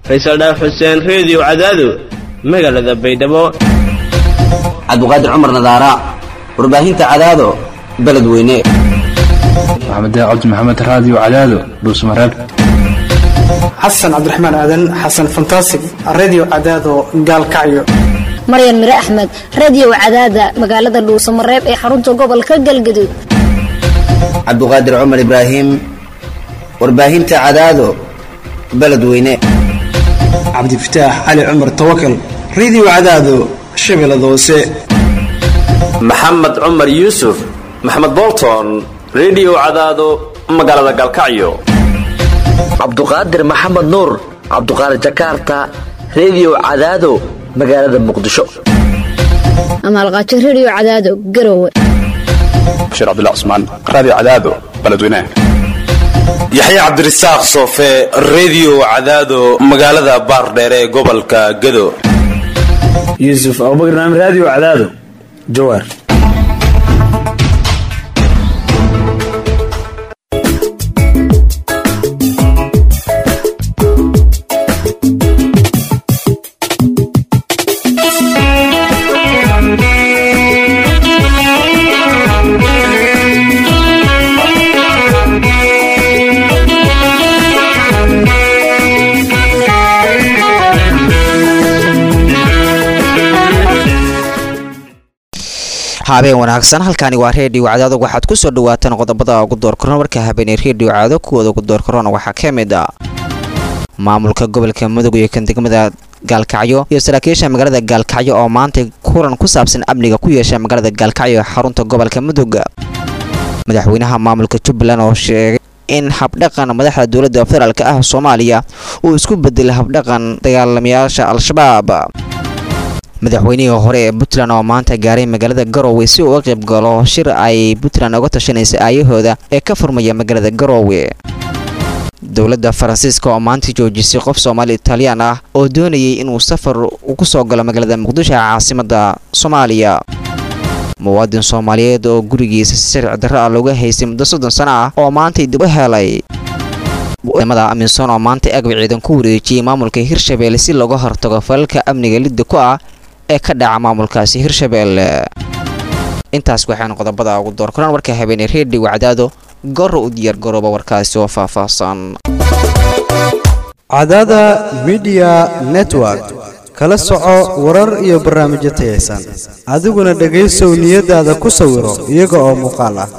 faysal dhaaf xuseen reediyo cadaado magaalada baydhabo cabdiqaadir cumar nadaara warbaahinta cadaado beledweyne maxamed cabdi maxamed raadiyo cadaado dhuusmareeb xasan cabdiraxmaan aadan xasan fantasig redio cadaado gaalkacyo maryan mire axmed radio cadaada magaalada dhuusamareeb ee xarunta gobolka galgaduud cabdiqaadir cumar ibraahim warbaahinta cadaado beledweyne cabdifataax cali cumar tawakal redio cadaado shabeellada hoose maxamed cumar yuusuf maxamed bolton redio cadaado magaalada gaalkacyo cabduqaadir maxamed nuur cabduqaadir jakarta redio cadaado magaalada muqdisho amaalqaajo radio cadaado garowe bashiir cabdilla cusmaan raadiyo cadaado beledweynaha yaxya cabdirasaaq soofe redio cadaado magaalada baardheere ee gobolka gado yuusuf abubakar naam raadiyo cadaado jawaar habeen wanaagsan halkaani waa reediyo cadaado waxaad ku soo dhawaataan qodobada ugu doorkaroon marka habeenay reediyo cadaado kuwooda ugu doorkaroon waxaa ka mid a maamulka gobolka mudug iyo kan degmada gaalkacyo iyo saraakiisha magaalada gaalkacyo oo maanta kulan ku saabsan amniga ku yeesha magaalada gaalkacyo ee xarunta gobolka mudug madaxweynaha maamulka jubbaland oo sheegay in habdhaqan madaxda dowladda federaalk ah soomaaliya uu isku bedelay habdhaqan dagaalamayaasha al-shabaab madaxweynihii hore ee puntland oo maanta gaaray magaalada garowe si uu uga qayb galo shir ay puntland uga tashanaysa aayahooda ee ka furmaya magaalada garowe dowladda faransiiska oo maanta joojisay qof soomaali italiyaan ah oo doonayay inuu safar ku soo galo magaalada muqdisho ee caasimada soomaaliya muwaadin soomaaliyeed oo gurigiisa si sharci darro ah looga haystay muddo soddon sano ah oo maantay dib u helay ciidamada amisom oo maanta agab ciidan ku wareejiyey maamulka hirshabeelle si looga hortago falalka amniga lidda ku ah ee ka dhaca maamulkaasi hirshabeelle intaas waxaan qodobada ugu doorkaraan warka habeeney reediyo cadaado goro u diyaar garooba warkaasi oo faahfaahsan cadaada midiya network kala soco warar iyo barnaamijyo tayaysan adiguna dhegaysow niyadaada ku sawiro iyaga oo muuqaal ah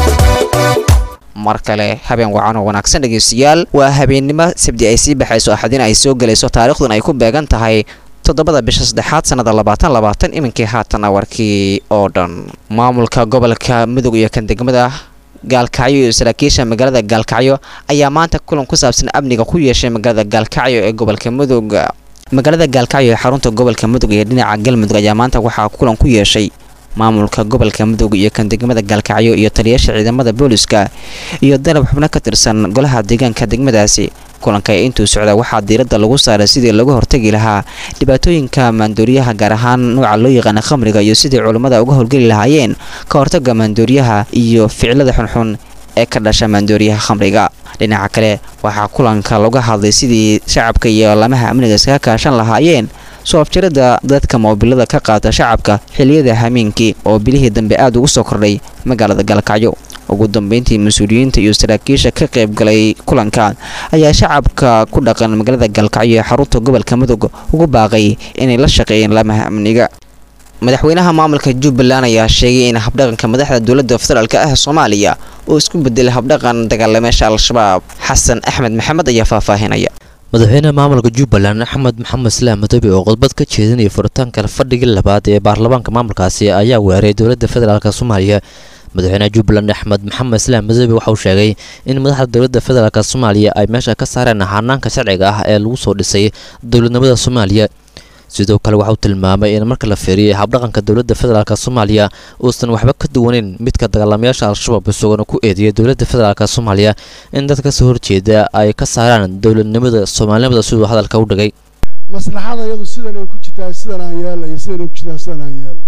mar kale habeen wacan oo wanaagsan dhegaystayaal waa habeennimo sabdi ay sii baxayso axadina ay soo gelayso taariikhdan ay ku beegan tahay toddobada bisha saddexaad sannada labaatan labaatan iminkii haatana warkii oo dhan maamulka gobolka mudug iyo kan degmada gaalkacyo iyo saraakiisha magaalada gaalkacyo ayaa maanta kulan ku saabsan amniga ku yeeshay magaalada gaalkacyo ee gobolka mudug magaalada gaalkacyo ee xarunta gobolka mudug iyo dhinaca galmudug ayaa maanta waxaa kulan ku yeeshay maamulka gobolka mudug iyo kan degmada gaalkacyo iyo taliyaasha ciidamada booliska iyo dalab xubno ka tirsan golaha deegaanka degmadaasi kulanka ee intuu socda waxaa diiradda lagu saaray sidii lagu hortagi lahaa dhibaatooyinka maandooriyaha gaar ahaan nooca loo yaqaana khamriga iyo sidii culummada uga howlgeli lahaayeen ka hortaga maandooriyaha iyo ficilada xunxun ee ka dhasha maandooriyaha khamriga dhinaca kale waxaa kulanka laga hadlay sidii shacabka iyo lamaha amniga iskaga kaashan lahaayeen soo afjarada dadka moobilada ka qaata shacabka xiliyada hameenkii oo bilihii dambe aada ugu soo kordhay magaalada gaalkacyo ugu dambeyntii mas-uuliyiinta iyo saraakiisha ka qayb galay kulanka ayaa shacabka ku dhaqan magaalada gaalkacyo ee xarunta gobolka mudug ugu baaqay inay la shaqeeyeen lamaha amniga madaxweynaha maamulka jubbaland ayaa sheegay in habdhaqanka madaxda dowladda federaalk ah soomaaliya uu isku bedelay habdhaqan dagaalameesha al-shabaab xasan axmed maxamed ayaa faahfaahinaya madaxweynaha maamulka jubbaland axmed maxamed islaam madoobe oo khudbad ka jeedinaya furitaanka fadhigii labaad ee baarlamaanka maamulkaasi ayaa weeray dowladda federaalk soomaaliya madaxweynaha jubbaland axmed maxamed islaam madoobe waxa uu sheegay in madaxda dowladda federaalk soomaaliya ay meesha ka saareen hanaanka sharciga ah ee lagu soo dhisay dowladnimada soomaaliya sidoo kale waxa uu tilmaamay in marka la feeriyey habdhaqanka dowladda federaalk soomaaliya uusan waxba ka duwaneyn midka dagaalamayaasha al-shabaab isagona ku eedeeyay dowladda federaalk soomaaliya in dad kasoo horjeeda ay ka saaraan dowladnimada soomaalinimada siduu hadalka u dhigay maslaxada iyadu sidan ay ku jirtaa sidan aan yeelna iyo sidan ay ku jirtaa sidan aan yeelno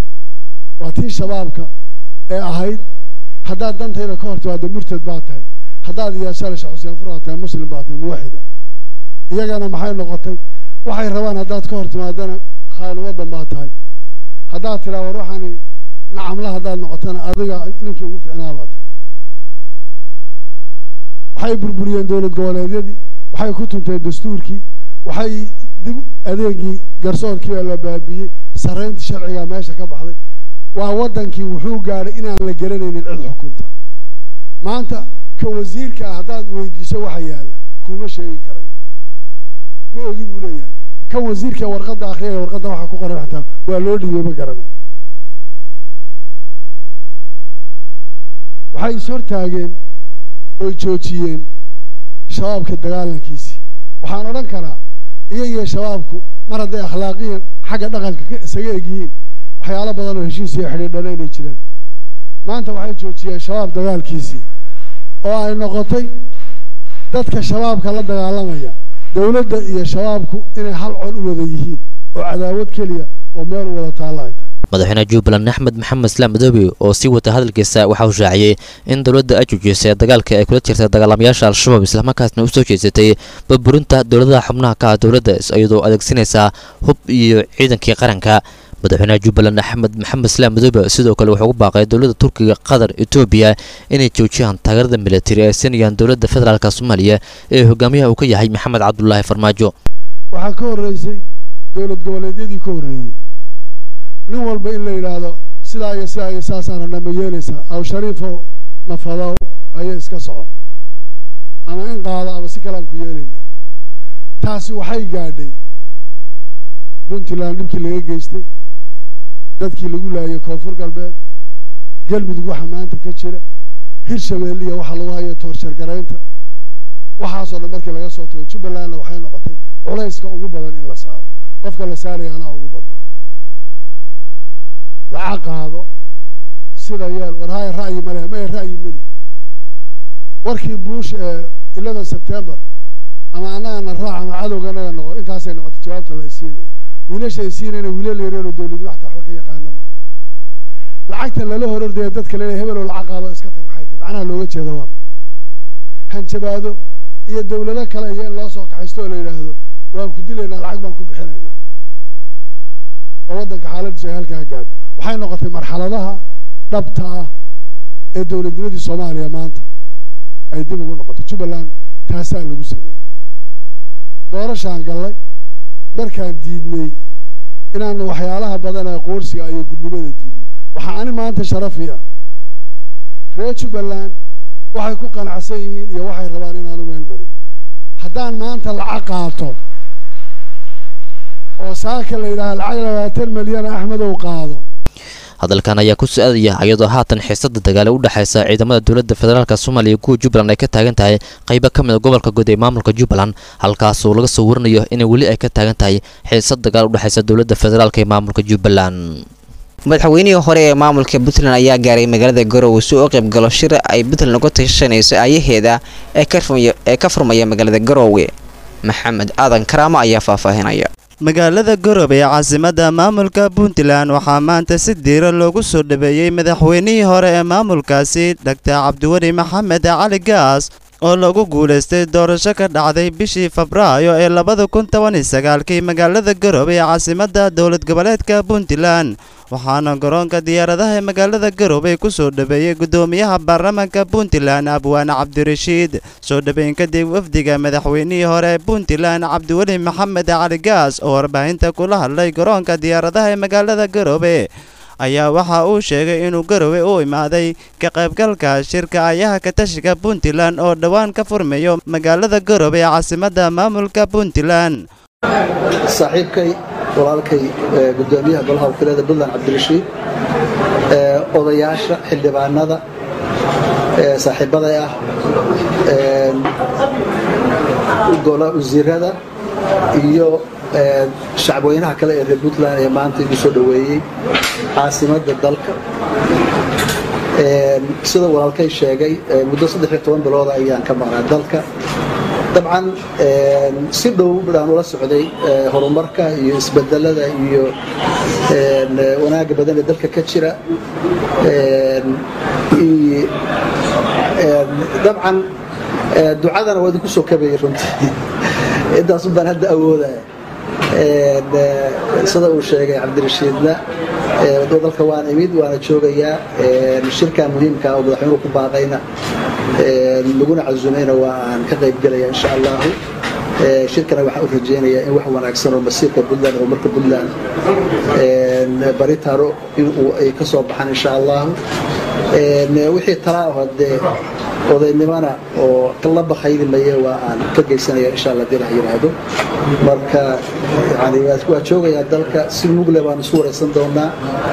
waa tii shabaabka ee ahayd haddaad dantayda ka hor timaado murtad baa tahay haddaad iyaashaale sheekh xuseen furaa tahay muslim baa tahay muwaxida iyagana maxay noqotay waxay rabaan haddaad ka hor timaadana khaani waddan baa tahay haddaad tiraa war waxaani nacamla haddaad noqotana adiga ninkii ugu fiicnaa baa tahay waxay burburiyeen dowlad goboleedyadii waxay ku tunteen dastuurkii waxay dib adeegii garsoorkii la baabiyey sarreyntii sharcigaa meesha ka baxday waa waddankii wuxuu gaadhay inaan la garanaynin cid xukunta maanta ka wasiirka ah haddaad weydiiso waxa yaalla kuma sheegi karayo ma ogi buu leeyahay kan wasiirka warqadda akhriyaya warqadda waxa ku qoran xataa waa loo dhiibay ma garanayo waxay is hortaageen oy joojiyeen shabaabka dagaalankiisii waxaan odhan karaa iyagiyo shabaabku mar hadday akhlaaqiyan xagga dhaqanka ka isaga egyihiin waxyaalo badan oo heshiis iyo xidhiidhana inay jiraan maanta waxay joojiyeen shabaab dagaalkiisii oo ay noqotay dadka shabaabka la dagaalamaya dowladda iyo shabaabku inay hal col u wada yihiin oo cadaawad keliya oo meel u wada taalla ay tahay madaxweyne jubbaland axmed maxamed islaam madoobe oo sii wata hadalkiisa waxa uu shaaciyey in dowladda ay joojisay dagaalka ay kula jirtay dagaalamayaasha al-shabaab islamarkaasna u soo jeesatay burburinta dowladaha xubnaha ka ah dowladda iyadoo adeegsanaysaa hub iyo ciidankii qaranka madaxweynaha jubbaland axmed maxamed islaam madoobe sidoo kale wuxuu ugu baaqay dowladda turkiga qatar etoobiya inay joojiyaan taageerada militari ay siinayaan dowladda federaalk soomaaliya ee hogaamiyaha uu ka yahay maxamed cabdulaahi farmaajo waxaa ka horreysay dowlad goboleedyadii ka horreeyey nin walba in la yidhaahdo sidaa iyo sidaa iyo saasaan rabnaa ma yeelaysaa aw shariifo mafadow haye iska soco ama in qaado ama si kalean ku yeelaynaa taasi waxay gaadhay puntland dhibkii laga geystay dadkii lagu laayay koonfur galbeed galmudug waxa maanta ka jira hirshabeelle iyo waxa lagu hayo toorshar garaynta waxaasoo dhan markii laga soo tago jubbalandna waxay noqotay culayska ugu badan in la saaro qofka la saaraya anaa ugu badnaa lacag qaado sida yeel war haya ra'yi male maya ra'yi meli warkii buush ee eleven september ama annagana raac ama cadowga annaga noqo intaasay noqotay jawaabta la isiinayo wiilasha ay siinayna wiilal yareeroo dowladu waxta waxba ka yaqaana ma lacagta lala hor ordaya dadka lele hebeloo lacag qaado iska tag maxay tahay macnaha looga jeeda waa ma hanjabaado iyo dowlado kale iyo in loo soo kaxaysto oo la yidhaahdo waan ku dilaynaa lacag baan ku bixinaynaa oo waddanka xaaladdiisu ay halkaa gaadho waxay noqotay marxaladaha dhabta ah ee dowladnimadii soomaaliya maanta ay dib ugu noqotay jubbaland taasaa lagu sameeyey doorashaan gallay markaan diidnay inaanu waxyaalaha badan ee qoorsiga iyo gudnimada diidno waxaa ani maanta sharafi ah reer jubbaland waxay ku qanacsan yihiin iyo waxay rabaan inaanu meel mariyo haddaan maanta lacag qaato oo saaka la yidhaaha lacag labaatan milyan axmedow qaado hadalkan ayaa ku su-aadaya iyadoo haatan xiisada dagaale u dhexaysa ciidamada dowladda federaalk soomaaliya kuwa jubbaland ay ka taagan tahay qaybo ka mid a gobolka guud ee maamulka jubbaland halkaasoo laga soo warinayo in weli ay ka taagan tahay xiisad dagaal u dhexaysa dowladda federaalk ee maamulka jubbaland madaxweynihii hore ee maamulka puntland ayaa gaaray magaalada garowe si uu u qayb galo shir ay puntland uga tashanayso aayaheeda ee ka furmaya magaalada garowe maxamed aadan karaamo ayaa faahfaahinaya magaalada garowe ee caasimadda maamulka puntland waxaa maanta si diira loogu soo dhaweeyey madaxweynihii hore ee maamulkaasi dhaktar cabdiweli maxamed cali gaas oo lagu guulaystay doorasho ka dhacday bishii febraayo ee labada kun toban iyo sagaalkii magaalada garowe ee caasimadda dowlad goboleedka puntland waxaana garoonka diyaaradaha ee magaalada garowe ku soo dhaweeyey guddoomiyaha baarlamaanka puntland abwaane cabdirashiid soo dhaweyn kadib wafdiga madaxweynihii hore ee puntland cabdiweli maxamed cali gaas oo warbaahinta kula hadlay garoonka diyaaradaha ee magaalada garowe ayaa waxa uu sheegay inuu garowe u imaaday ka qaybgalka shirka ayaha katashiga puntland oo dhowaan ka furmayo magaalada garowe ee caasimadda maamulka puntland saaxiibkay walaalkay gudoomiyaha golaha wakiilada puntland cabdirashiid odayaasha xildhibaanada saaxiibaday ah wasiirada iyo shacabweynaha kale ee reer puntland ee maanta igu soo dhoweeyey caasimadda dalka sida walaalkay sheegay muddo saddex iyo toban bilooda ayaan ka maqnaa dalka dabcan si dhow baan ula socday horumarka iyo isbedelada iyo wanaagga badan ee dalka ka jira dabcan ducadana waa idinku soo kabayay runtii intaas baan hadda awoodaya sida uu sheegay cabdirashiidna dalka waan imid waana joogayaa shirkan muhiimka oo madaxweynuhu ku baaqayna laguna casumayna waa aan ka qayb gelaya insha allahu shirkana waxaan u rajeynayaa in wax wanaagsan oo masiirka puntland oo marka puntland bari taro in ay ka soo baxaan insha allahu wixii talaa oo dee odaynimana oo la bakayli maye waa aan ka geysanaya insha allah dii la yidhaahdo marka yani waa joogayaa dalka si mugle baan isu waraysan doonaa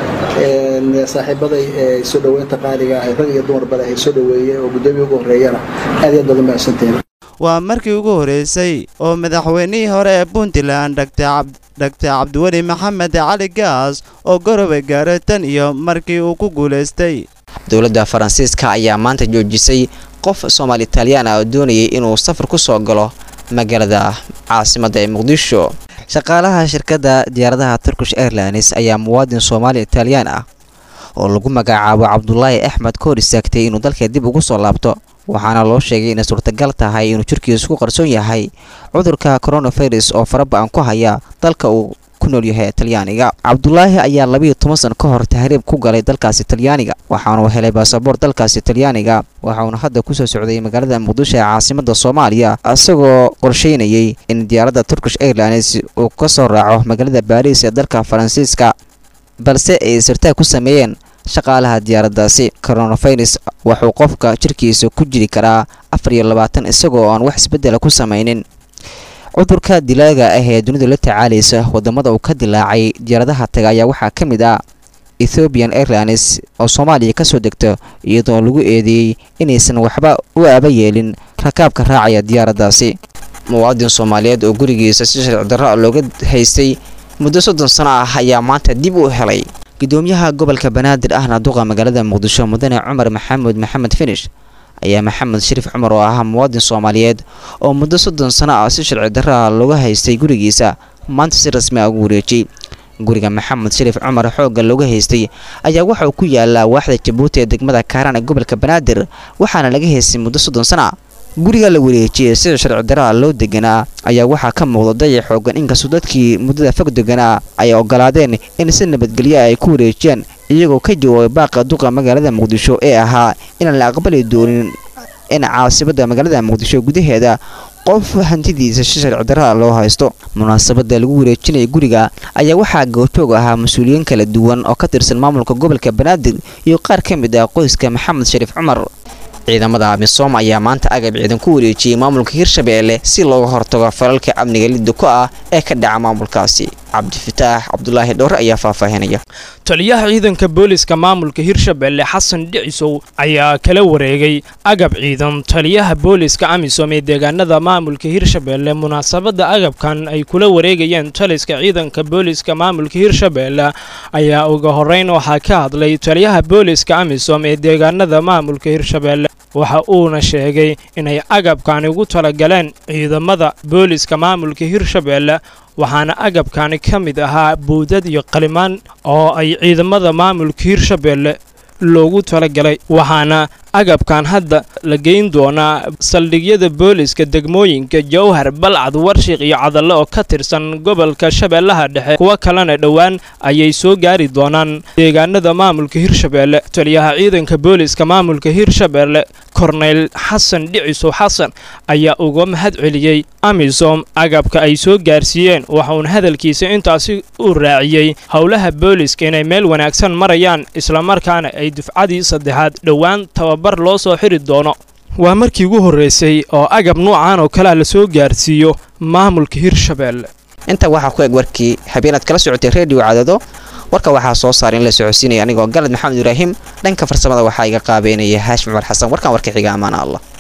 saaxiibaday soo dhoweynta qaaliga ah rag iyo dumar bale ay soo dhoweeyeen oo guddoomiya ugu horreeyana aad iyo aad baad mahadsantihiin waa markii ugu horeysay oo madaxweynihii hore ee puntland dhaktar cabdiweli maxamed cali gaas oo goroba gaaray tan iyo markii uu ku guulaystay dowladda faransiiska ayaa maanta joojisay qof soomaali italiyaan ah oo doonayay inuu safar ku soo galo magaalada caasimadda ee muqdisho shaqaalaha shirkadda diyaaradaha turkish airlines ayaa muwaadin soomaali italiyaan ah oo lagu magacaabo cabdulaahi axmed ka hor istaagtay inuu dalka dib ugu soo laabto waxaana loo sheegay inay suurtagal tahay inuu jirkiisu ku qarsoon yahay cudurka coronavirus oo faraba-an ku haya dalka uu ku nool yahay talyaaniga cabdulaahi ayaa labiiyo toban san ka hor tahriib ku galay dalkaasi talyaaniga waxaanu helay baasaboor dalkaasi talyaaniga waxauna hadda kusoo socday magaalada muqdisho ee caasimada soomaaliya isagoo qorsheynayay in diyaaradda turkish airlines uu ka soo raaco magaalada baariis ee dalka faransiiska balse ay sirtaag ku sameeyeen shaqaalaha diyaaraddaasi coronavirus wuxuu qofka jirkiisa ku jiri karaa afar iyo labaatan isagoo aan wax isbeddela ku samaynin cudurka dilaaga ah ee dunida la tacaalaysa wadamada uu ka dilaacay diyaaradaha taga ayaa waxaa ka mid ah ethiopian airlines oo soomaaliya kasoo degta iyadoo lagu eedeeyey inaysan waxba u aaba yeelin rakaabka raacaya diyaaraddaasi muwaadin soomaaliyeed oo gurigiisa si sharci darro looga haystay muddo soddon sano ah ayaa maanta dib u helay gudoomiyaha gobolka banaadir ahna duqa magaalada muqdisho mudane cumar maxamuud maxamed finish ayaa maxamed shariif cumar oo ahaa muwaadin soomaaliyeed oo muddo soddon sano ah si sharci darraa looga haystay gurigiisa maanta si rasmi ah ugu wareejiyey guriga maxamed shariif cumar xoogga looga haystay ayaa waxa uu ku yaalaa waaxda jabuuti ee degmada kaaraan ee gobolka banaadir waxaana laga haystay muddo soddon sano ah guriga la wareejiyey sida sharci daraa loo deganaa ayaa waxaa ka muuqda dayac xoogan inkastoo dadkii muddada fog deganaa ay ogolaadeen in si nabadgelyo ay ku wareejiyaan iyagoo ka jawaabay baaqa duqa magaalada muqdisho ee ahaa inaan la aqbali doonin in caasibadda magaalada muqdisho gudaheeda qof hantidiisa si sharci daraa loo haysto munaasabada lagu wareejinaya guriga ayaa waxaa goobjoog ahaa mas-uuliyiin kala duwan oo ka tirsan maamulka gobolka banaadir iyo qaar ka mid ah qoyska maxamed shariif cumar ciidamada amisom ayaa maanta agab ciidan ku wareejiyey maamulka hirshabeelle si looga hortago falalka amniga lidda ku ah ee ka dhaca maamulkaasi cabdifataax cabdulaahi dhowre ayaa faahfaahinaya taliyaha ciidanka booliska maamulka hirshabeelle xasan dhicisow ayaa kala wareegay agab ciidan taliyaha booliska amisom ee deegaanada maamulka hirshabeelle munaasabada agabkan ay kula wareegayeen taliska ciidanka booliska maamulka hirshabeelle ayaa uga horeyn waxaa ka hadlay taliyaha booliska amisom ee deegaanada maamulka hirshabeelle waxa uuna sheegay inay agabkani ugu talagaleen ciidamada booliska maamulka hirshabeelle waxaana agabkani ka mid ahaa buudad iyo qalimaan oo ay ciidamada maamulka hirshabeelle loogu talagalay waxaana agabkan hadda la geyn doonaa saldhigyada booliska degmooyinka jowhar balcad warshiq iyo cadalle oo ka tirsan gobolka shabeellaha dhexe kuwo kalena dhowaan ayay soo gaari doonaan deegaanada maamulka hirshabeelle taliyaha ciidanka booliska maamulka hirshabeelle korneyl xasan dhicisow xasan ayaa uga mahad celiyey amisom agabka ay soo gaarsiiyeen waxauna hadalkiisa intaasi u raaciyey howlaha booliska inay meel wanaagsan marayaan islamarkaana ay dufcadii saddexaad dhowaan tababar loo soo xiri doono waa markii ugu horreysay oo agab nuucan oo kalea la soo gaarsiiyo maamulka hirshabeelle intaa waxaa ku eg warkii habeenaad kala socotay reediyo cadado warka waxaa soo saaray in la socodsiinaya anigoo galad maxamed ibraahim dhanka farsamada waxaa iga qaabeynaya haashim cumar xasan warkan warka xiga ammaana allah